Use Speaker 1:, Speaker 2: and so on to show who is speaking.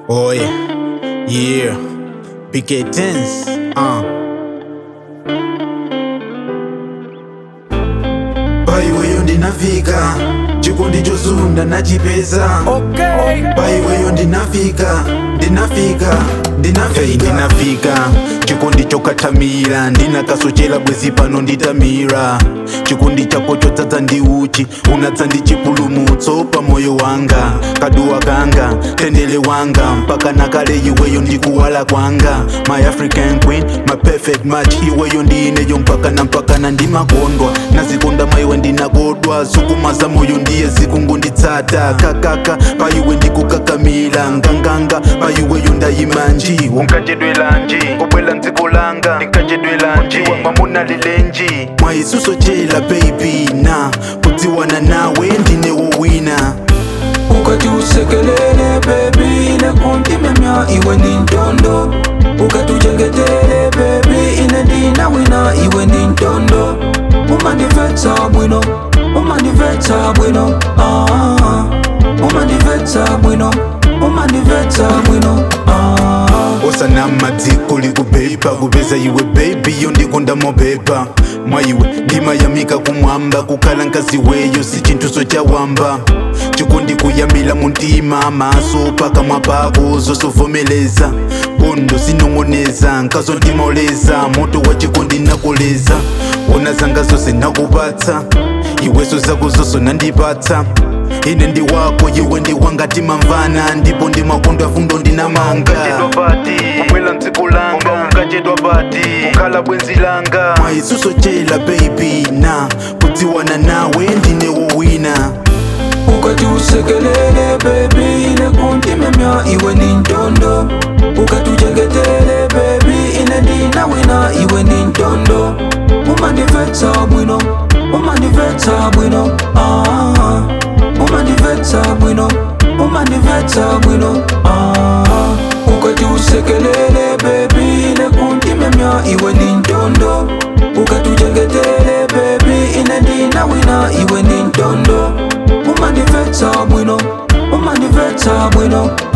Speaker 1: Oh yeah, yeah. PK Tens, uh. paiweyo ndinafika chikondi chozunda nachipeza
Speaker 2: Okay.
Speaker 1: paiweyo ndinafika ndinafika ndinafika hey, ndinafika chikondi chokathamira ndinakasochera bwezi pano nditamira chikondi chako chodzadza ndi uchi unadza ndi chipulumutso pa moyo wanga kaduwa kanga tendere wanga mpaka nakale iweyo ndikuwala kwanga my african queen my perfect match iweyo ndiineyo mpakana mpakana ndimakondwa nazikonda maiwe ndinakodwa zokuma za moyo ndiye zikungonditsata kakaka paiwe ndikukakamila nganganga paiweyo ndayimanji unkachedwelanji kubwela mdziko langa ndinkajedwelanji wamamuna lilenji mwaisusochela baby na kudziwana nawe ndinewo wina
Speaker 2: ukati usekelele bebi nekuntimemya iwe ndi ntondo ukati uchengetele bebi ine ndinawina iwe ndi ntondo umandimvetsa bwino umandimvetsa bwino ah, umandimvetsa bwino umandimvetsa bwino ah.
Speaker 1: osana madziko likubhebha kupeza iwe bebi yo ndikondamo bhebha mwaiwe ndimayamika kumwamba kukhala nkazi weyo si chinthu sochawamba chikondi kuyambila muntima maso pakamwa pako zosovomeleza bondo sinong'oneza nkazo ndimaoleza moto wa chikondi nakoleza ona zanga zose nakupatsa iweso zako zoso nandipatsa ine ndi wako iwe ndi wanga timamvana ndipo ndi makondo afundo ndinamanga kubwela mdziko langa unkachedwa pati kukhala bwenzi langa mwaisusochela baby na kudziwana nawe ndinewo wina
Speaker 2: ukati usekelele bebi nekuntimemya iwe ndi ntondo ukati uchengetele bebi ine ndinawina iwe ndi ntondo umandimvetsa bwino umandimvetsa bwino ah, umandimvetsa bwino umandimvetsa bwino ah, ukati usekelele bebi nekuntimemya iwe ndi ntondo ukati uchengetele bebi ine ndinawina iwe ndi ntondo umandimvetsa bwino umandimvetsa bwino